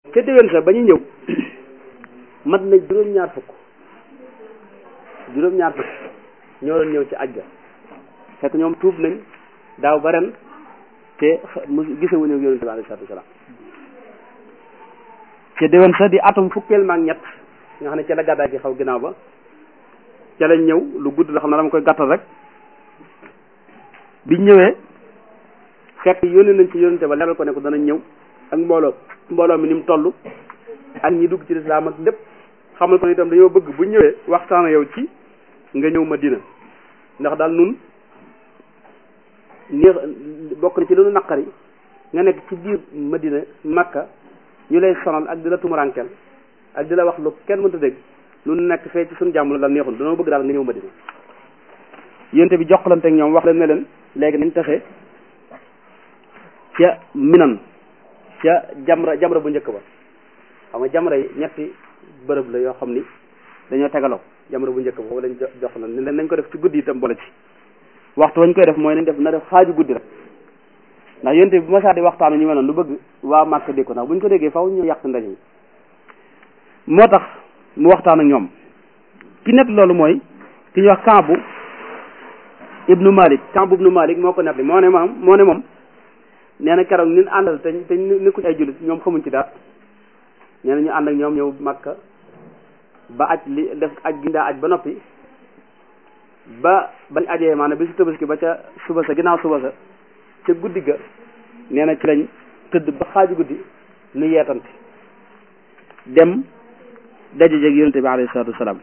ca déwén sa ba ñu ñëw mat na juróom-ñaar fukk juróom-ñaar fukk ñoo doon ñëw ci aj ga fekk ñoom tuub nañ daaw ba ren te mu gisewuñu ak yonente bi alayhi salaatu wasalaam ca déwén sa di atum fukkeel maag ñett nga xam ne ca la gàddaay gi xaw ginnaaw ba ca lañ ñëw lu gudd la xam ne dama koy gàttal rek biñ ñëwee fekk yónnee nañ ci yónnente ba leeral ko ne ko danañ ñëw ak mbooloo mbooloo mi ni mu toll ak ñi dugg ci lislaam ak lépp xamal ko ne itam dañoo bëgg bu ñëwee waxtaan yow ci nga ñëw Madina ndax daal nun neex bokk na ci lu nu naqari nga nekk ci biir Madina Makka ñu lay sonal ak di la tumurankeel ak di la wax lu kenn mënta dégg lu nekk fee ci suñu jàmm la daal neexul dañoo bëgg daal nga ñëw Madina yénte bi jokkalante ak ñoom wax leen ne leen léegi nañ tase ca minan ca jamra jamra bu njëkk ba xam nga jamra yi ñetti bërëb la yoo xam ni dañoo tegaloo jamra bu njëkk ba foofu lañ jox la ne leen nañ ko def ci guddi itam boole ci waxtu wañ koy def mooy nañ def na def xaaju guddi rek ndax yénte bi ma saa di waxtaanu ñu mel noonu lu bëgg waa màkk dégg ko ndax buñ ko déggee faw ñu yàq ndaje mi moo tax mu waxtaan ak ñoom ki nekk loolu mooy ki ñuy wax Kaabu ibnu Malik Kaabu ibnu Malik moo ko nekk moo ne moom moo ne moom nee na keroog ñun àndal te te nekkuñ ay jullit ñoom xamuñ ci dara nee na ñu ànd ak ñoom ñëw Makka ba aj li def aj gi daa aj ba noppi ba bañ ajee maanaam bi su tabaski ba ca suba sa ginnaaw suba sa ca guddi ga nee na ci lañ tëdd ba xaaju guddi nu yeetante dem daje jeeg yonente bi alayhi salaatu wasalaam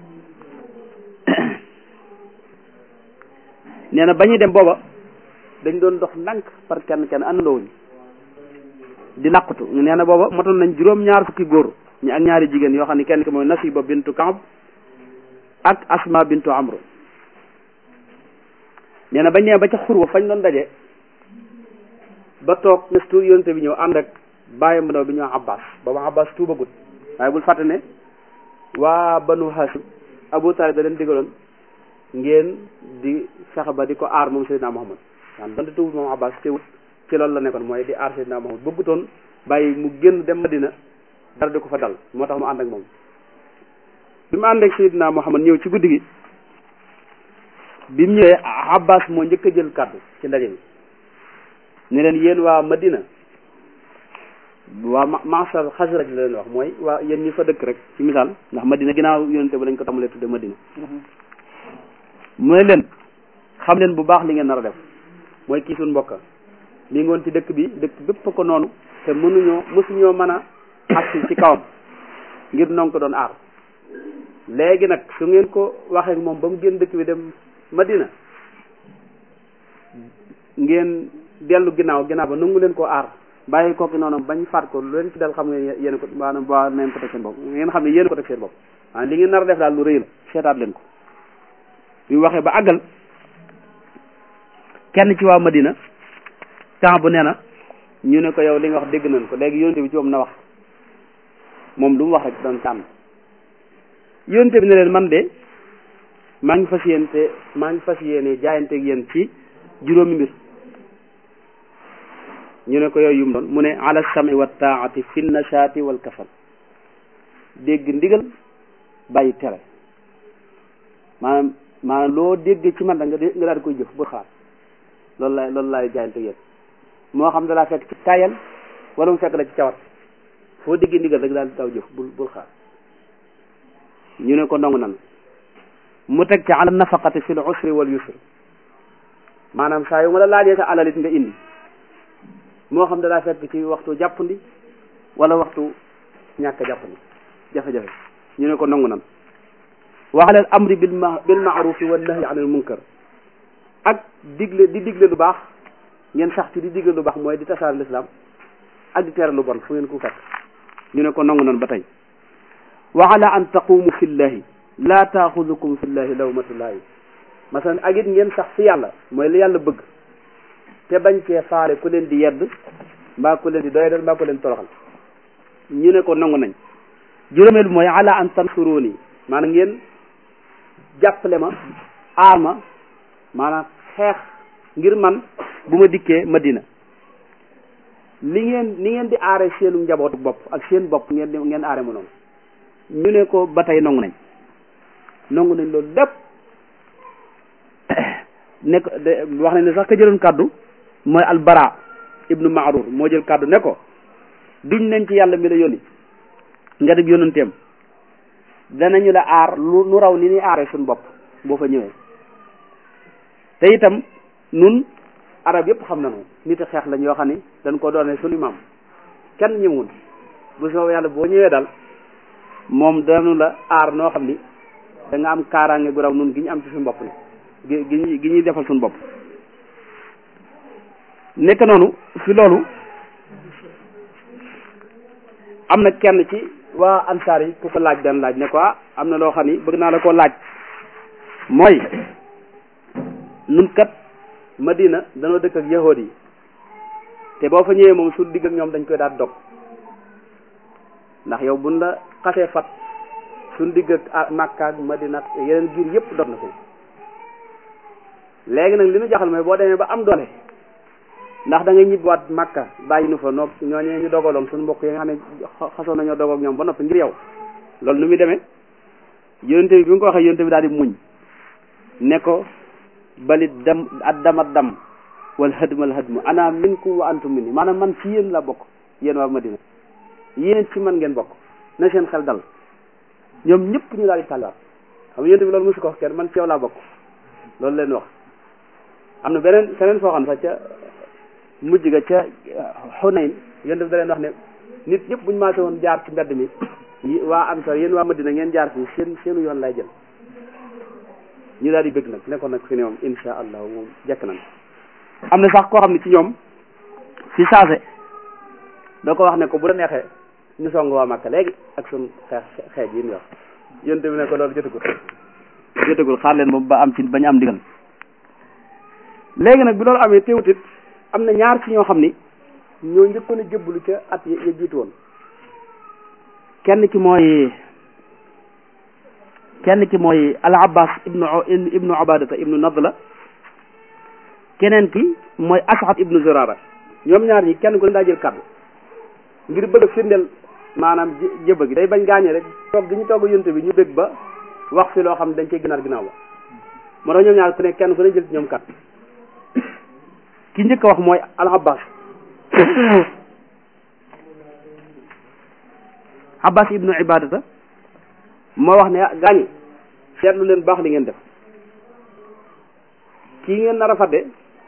nee na ba ñuy dem booba dañ doon dox ndànk par kenn kenn àndandoowuñ di làqutu nee na booba motoon nañ juróom-ñaar fukki góor ñi ak ñaari jigéen yoo xam ne kenn ki mooy Nasiba bintu Kaab ak Asma bintu Amru nee na bañ nee ba ca xurwa fañ doon daje ba toog nes tuur yonente bi ñëw ànd ak bàyyam ndaw bi ñoo Abbas booba Abbas tuubagut waaye bul fàtte ne waa banu Hashim Abu Talib da leen digaloon ngeen di fexe ba di ko aar moom Seydina Muhammad waan donte tuubut moom Abbas teewut ci loolu la nekkoon mooy di aar Seydina Muhammad bëggutoon bàyyi mu génn dem Madina dara di ko fa dal moo tax mu ànd ak moom bi mu ànd ak Seydina Muhammad ñëw ci guddi gi bi mu ñëwee Abbas moo njëkk a jël kàddu ci ndaje mi ne leen yéen waa Madina waa masal Xasraj la leen wax mooy waa yéen ñi fa dëkk rek ci misaal ndax Madina ginnaaw yonente ba lañ ko tàmbalee tudde Madina mu ne leen xam leen bu baax li ngeen nar a def mooy kii suñ mbokka mi ngi woon ci dëkk bi dëkk bépp ko noonu te mënuñoo mësuñoo mën a agsi ci kawam ngir noonu ko doon aar léegi nag su ngeen ko waxee moom ba mu génn dëkk bi dem Madina ngeen dellu ginnaaw ginnaaw ba nangu leen koo aar bàyyi kooki noonu bañ faat ko lu leen ci dal xam nga yéen ko maanaam waa neen ko teg seen bopp ngeen xam ne yéen ko teg seen bopp waaw li ngeen nar a def daal lu rëy la seetaat leen ko bi waxee ba àggal kenn ci waa Madina temps bu nee na ñu ne ko yow li nga wax dégg nañ ko léegi yonte bi ci moom na wax moom lu mu wax rek doon tànn yonte bi ne leen man de maa ngi fas yéene te maa ngi fas yéene jaayanteeg yéen ci juróomi mbir ñu ne ko yooyu yum doon mu ne ala sami wa taati fi nashaati wal kasal dégg ndigal bàyyi tere maanaam maanaam loo dégg ci man da nga nga daal di koy jëf bu xaar loolu laay loolu laay jaayante yéen moo xam da laa fekk ci tayal wala mu fekk la ci cawat foo déggee ndigal rek daal di daw jëf bul bul xaar ñu ne ko ndongu nan mu teg ci ala nafaqati fil usri wal yusri maanaam saa yu ma la laajee sa alalit nga indi moo xam da laa fekk ci waxtu jàppandi wala waxtu ñàkk jàppandi jafe-jafe ñu ne ko ndongu nan wa ala al amri bil ma bil maarufi wa nahyi anil munkar ak digle di digle lu baax ngeen sax ci di digle lu baax mooy di tasaare lislaam ak di tere lu bon fu ngeen ko fekk ñu ne ko nangu nan ba tey wa ala an taqumu fillahi laa taaxudukum fillahi lawmatullahi masalan ak it ngeen sax fi yàlla mooy li yàlla bëgg te bañ cee faale ku leen di yedd mbaa ku leen di doyadal mbaa ku leen toroxal ñu ne ko nangu nañ juróomeel bi mooy ala an tansuruni maanaam ngeen jàppale ma aar ma maanaam xeex ngir man bu ma dikkee Madina li ngeen ni ngeen di aare seenu njabootu bopp ak seen bopp ngeen di ngeen aare mu noonu ñu ne ko ba tey nangu nañ nangu nañ loolu lépp ne ko de wax nañ ne sax ka jëloon kàddu mooy albara ibnu maarur moo jël kàddu ne ko duñ nañ ci yàlla mi la yónni nga dem yónnanteem danañu la aar lu nu raw ni ni aare suñu bopp boo fa ñëwee te itam nun arab yëpp xam nañu nit a xeex lañ yoo xam ni dañ ko doone suñu maam kenn ñëwul bu soo yàlla boo ñëwee daal moom danu la aar noo xam ni da nga am kaaraange gu raw nun gi ñu am ci suñu bopp ni gi gi gi ñuy defal suñu bopp nekk noonu fi loolu am na kenn ci waa ansaar yi ku ko laaj benn laaj ne ko am na loo xam ni bëgg naa la koo laaj mooy nun kat madina danoo dëkk ak yahood yi te boo fa ñëwee moom su digg ak ñoom dañ koy daal dog ndax yow buñ la xasee fat suñ digg ak Makka ak madina ak yeneen giir yëpp dog na fi léegi nag li ñu jaxal mooy boo demee ba am doole ndax da ngay ñibbiwaat Makka bàyyi nu fa noog ñooñee ñu dogaloon suñu mbokk yi nga xam ne xasoon nañoo dogoog ñoom ba noppi ngir yow loolu nu muy demee yonente bi bi nga ko waxee yonente bi daal di muñ ne ko bali dam ad dama dam wal hadmal hadmu ana minkum wa antum minni maanaam man ci yéen la bokk yéen waa Madina yéen ci man ngeen bokk na seen xel dal ñoom ñëpp ñu daal di tàlliwaat xam nga yonente bi loolu mosu ko wax kenn man ci yow laa bokk loolu leen wax am na beneen feneen foo xam sax ca mujj ga ca Xunayn yonente bi da leen wax ne nit ñëpp buñu maase woon jaar ci mbedd mi waa Ansaar yéen waa Madina ngeen jaar fii seen seenu yoon lay jël ñu daal di bëgg nag nekkoon nag fi ne moom insha allah moom jekk nañ am na sax koo xam ne ci ñoom fi saase da ko wax ne ko bu la neexee ñu song waa Makka léegi ak sun xeex xeej yi ñu wax yonte bi ne ko loolu jotagul jotagul xaar leen moom ba am ci bañ am digal léegi nag bi loolu amee teewutit am na ñaar ci ñoo xam ni ñoo njëkkoon a jëbbalu ca at ya jiitu woon kenn ki mooy kenn ki mooy al abbas ibnu ibnu ubadata ibnu nadla keneen ki mooy asxat ibnu zurara ñoom ñaar ñi kenn ku ne daa jël kàddu ngir bëgg a firndeel maanaam jëbba gi day bañ gaañe rek toog gi ñu togg yonte bi ñu bëgg ba wax fi loo xam ne dañ cey gënaar ginnaaw ba moo tax ñoom ñaar ku ne kenn ku ne jël ci ñoom kàddu ki njëkk a wax mooy al abbas abbas ibnu ibadata moo wax ne gaañi seetlu leen baax li ngeen def kii ngeen nar a fadde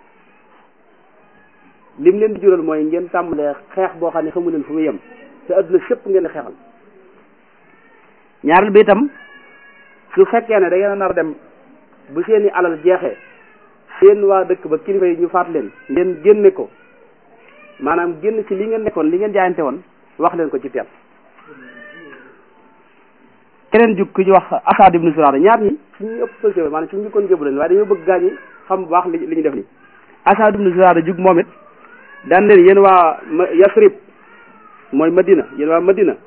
lim leen di jural mooy ngeen tàmbalee xeex boo xam ne xamu leen fu mu yem te adduna sépp ngeen di xeexal ñaareel bi itam su fekkee ne da ngeen a nar a dem bu seeni alal jeexee seen waa dëkk ba kilifa yi ñu faat leen ngeen génne ko maanaam génn ci li ngeen nekkoon li ngeen jaayante woon wax leen ko ci teel keneen jug ku ñu wax Asad ibnu Zurara ñaar ñi suñu ëpp pëlté maanaam suñu njëkkoon jëbu leen waaye dañoo bëgg gaañ yi xam bu baax li li ñu def ni Asad ibnu Zurara jug moom it daan leen yéen waa Yasrib mooy Madina yéen waa Madina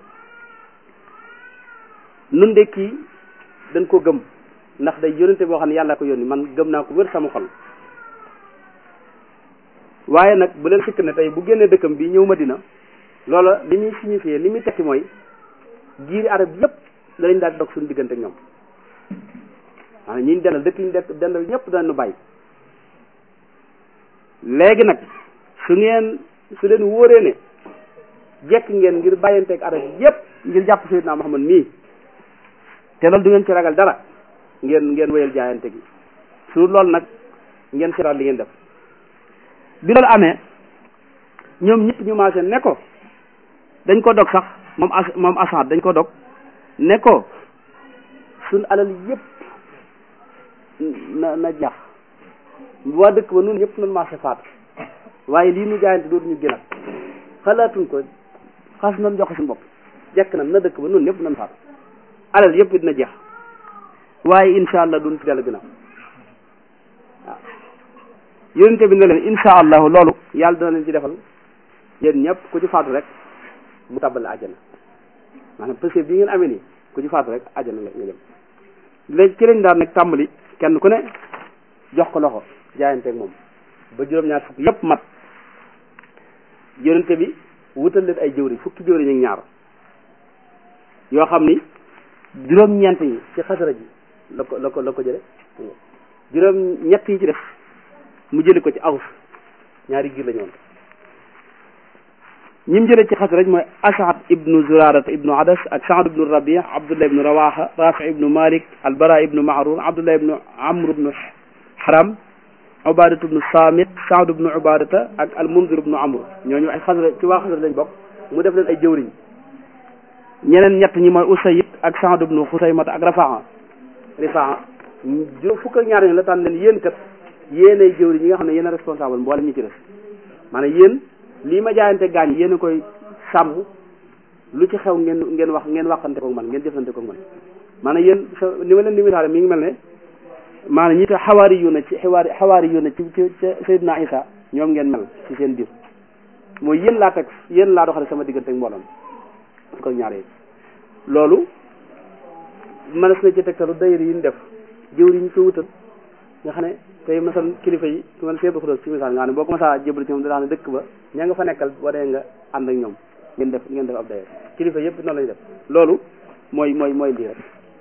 nun de kii dañ ko gëm ndax day yónnente boo xam ne yàlla ko yónni man gëm naa ko wër sama xol waaye nag bu leen sikk ne tey bu génnee dëkkam bi ñëw Madina loola li muy signifié li muy tekki mooy giiri arab yépp danañ daal dog suñu diggante ak ñoom maanaam ñi ñu dendal dëkk ñu dekk dendal ñëpp danañu bàyyi léegi nag su ngeen su leen wóoree ne jekk ngeen ngir bàyyanteeg arab yépp ngir jàpp Seydina Muhammad mii te loolu du ngeen ci ragal dara ngeen ngeen wéyal jaayante gi su loolu nag ngeen seetaat li ngeen def bi loolu amee ñoom ñëpp ñu maase ne ko dañ ko dog sax moom as moom Asad dañ ko dog ne ko suñ alal yëpp na na jax waa dëkk ba nun ñëpp nan maase faat waaye lii nu jaayante dootuñu gënal xalaatuñ ko xas nan joxe suñu bopp jekk na na dëkk ba nun ñëpp nan faat alal yëpp dina jeex waaye insha allah duñ ci dellu ginnaaw waaw yonente bi ne leen insha allahu loolu yàlla dina leen ci defal yéen ñëpp ku ci faatu rek mu tàbbal la àjjana maanaam parce que bi ngeen amee nii ku ci faatu rek àjjana nga nga jëm léegi ci lañ daan nag tàmbali kenn ku ne jox ko loxo jaayanteeg moom ba juróom-ñaar fukk yëpp mat yonente bi wutal leen ay jëwriñ fukki jëwriñ ak ñaar yoo xam ni juróom-ñeent yi ci xasara ji la ko la ko la ko jële juróom-ñett yi ci def mu jële ko ci aws ñaari giir la ñu woon ñi mu jëlee ci xasraj mooy asad ibnu zurarata ibnu adas ak saad ibnu rabi abdullah ibnu rawaha rafi ibnu malik albara ibnu mahrur abdullah ibnu amr ibnu haram ubadatu ibnu samit saad ibnu ubadata ak almundir ibnu amr ñooñu ay xasraj ci waa xasraj lañ bokk mu def leen ay jëwriñ ñeneen ñett ñi mooy usayid ak saad ibnu xusaymata ak rafaa rifaa juróom fukk ak ñaar ñi la tànn leen yéen kat yéen ay jëwriñ ñi nga xam ne yéen a responsable mboolem ñi ci def maanaam yéen lii ma jaayante gaañ yéen a koy sàmm lu ci xew ngeen ngeen wax ngeen waxante ko man ngeen jëflante ko man maanaam yéen ni ma leen di misaale mi ngi mel ne maanaam ñi te xawaari yu na ci xawaari xawaari yu na ci ci Seydina Isa ñoom ngeen mel ci seen biir mooy yéen laa teg yéen laa doxale sama diggante ak mbooloom ko ñaar yi loolu mënees na ci tegtalu dayri yi ñu def jëwri yi ñu ko wutal nga xam ne tey masal kilifa yi ku mel seebu xudoos ci misaal nga xam ne boo ko masaa jébal ci moom dina xam ne dëkk ba ña nga fa nekkal boo dee nga ànd ak ñoom ngeen def ngeen def ab daye kilifa yëpp noonu lañu def loolu mooy mooy mooy lii rek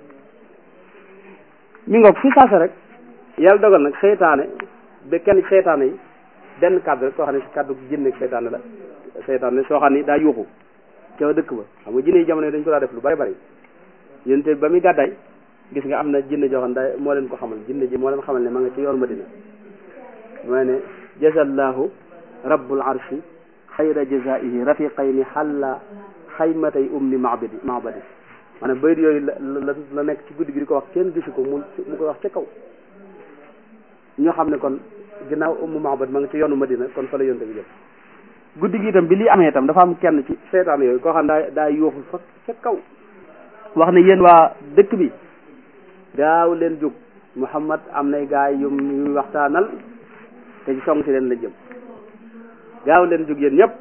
mi ngoog fi saase rek yàlla dogal nag seytaane ba kenn seytaane yi benn kàddu rek koo xam ne si kàddu jinne seytaane la seytaane soo xam ni daa yuuxu ca dëkk ba xam nga jinne yi jamono yi dañ ko daa def lu bari bari yéen te ba muy gàddaay gis nga am na jinne joo xam ne moo leen ko xamal jinne ji moo leen xamal ne ma nga ci yoon Madina mooy ne jazallahu rabbul arshi xayra jazaihi rafiqayni xalla xaymatay ummi mabadi mabadi maanaam bayit yooyu la la la nekk ci guddi gi di ko wax kenn gisu ko mu mu koy wax ca kaw ñoo xam ne kon ginnaaw ummu mabadi ma nga ci yoonu Madina kon fa la yonte bi jëm guddi gi itam bi lii amee itam dafa am kenn ci seetaan yooyu koo xam ne daa daa yooxu fa ca kaw wax ne yéen waa dëkk bi gaaw leen jóg Muhammad am nay gaay yu muy waxtaanal te ci song si leen la jëm gaaw leen jóg yéen ñëpp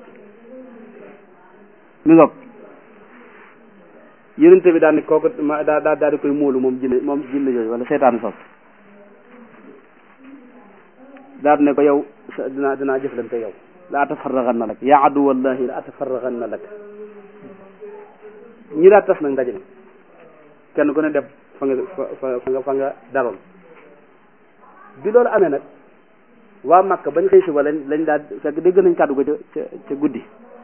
mi ngoog yonente bi daal ni kooku daa daa daal di koy móolu moom jinne moom jinne yooyu wala seetaan sos daal ne ko yow dinaa dinaa jëflante yow la atafarraxan na lak yaa adu wallahi la atafarraxan na lak ñi daa tas nag ndaje mi kenn ku ne dem fa nga fa nga fa nga daroon bi loolu amee nag waa Makka bañ xëy si ba lañ lañ daal fekk dégg nañ kàddu ko ca ca ca guddi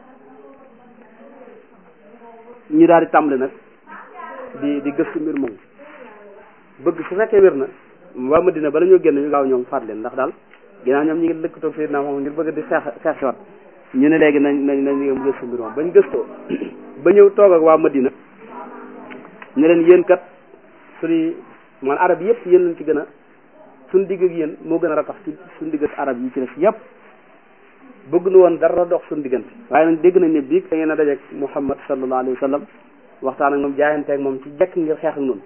ñu daal di tàmbali nag di di gëstu mbir moom bëgg su fekkee wér na waa Madina bala ñoo génn ñu gaaw ñoom faat leen ndax daal ginnaaw ñoom ñi ngi lëkkatoo Seydina moom ngir bëgg di xeex xeex si wat ñu ne léegi nañ nañ nañ ñu gëstu mbir moom bañ gëstoo ba ñëw toog ak waa Madina ne leen yéen kat suñuy man arab yëpp yéen lañ ci gën a suñ digg ak yéen moo gën a ratax ci suñ digg ak arab yi ci def yëpp bëgg nu woon dara dox suñ diggante waaye nag dégg nañ ne bii da ngeen a dajeek Muhammad sallallahu alayhi wa sallam waxtaan ak moom jaayanteeg moom ci jekk ngir xeex ak noonu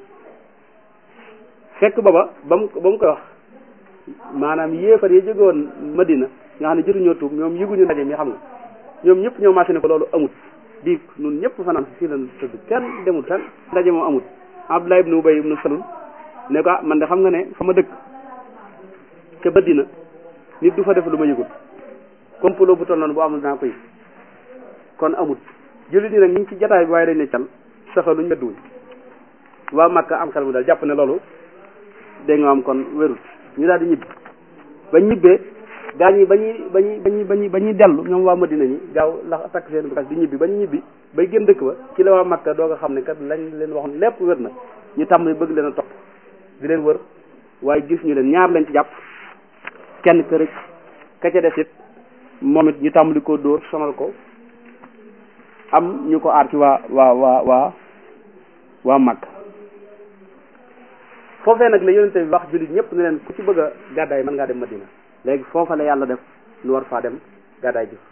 fekk booba ba mu ba mu koy wax maanaam yéefar yi jóge woon Madina nga xam ne jotuñoo tuub ñoom yëguñu ndaje mi xam nga ñoom ñëpp ñoo maase ne ko loolu amut di nun ñëpp fanaan si fii lan tëdd kenn demul fenn ndaje moom amut Abdullah ibnu Ubay ibnu Salul ne ko ah man de xam nga ne fa ma dëkk ca Madina nit du fa def lu ma yëgul complot bu toll noonu bu amul naa ko yëg kon amut jullit ñi nag ñu ngi ci jataay bi waaye dañ ne cal saxaluñ medduwuñ waa Makka am xel mu daal jàpp ne loolu dégg nga am kon wérut ñu daal di ñibbi ba ñibbee gaa ñi ba ñuy ba ñuy ba ñuy ba ñuy ba ñuy dellu ñoom waa Madina ñi gaaw la takk seen bagage di ñibbi ba ñu ñibbi bay génn dëkk ba ci la waa Makka doo nga xam ne kat lañ leen waxoon lépp wér na ñu tàmm bëgg leen a topp di leen wër waaye gis ñu leen ñaar lañ ci jàpp kenn kër ka ca des it moom it ñu tàmbali koo dóor sonal ko am ñu ko aar ci waa waa waa waa waa Makka foofee nag la yonente bi wax jullit ñëpp ne leen ku ci bëgg a gàddaay mën ngaa dem Madina léegi foofa la yàlla def lu war faa dem gàddaay ji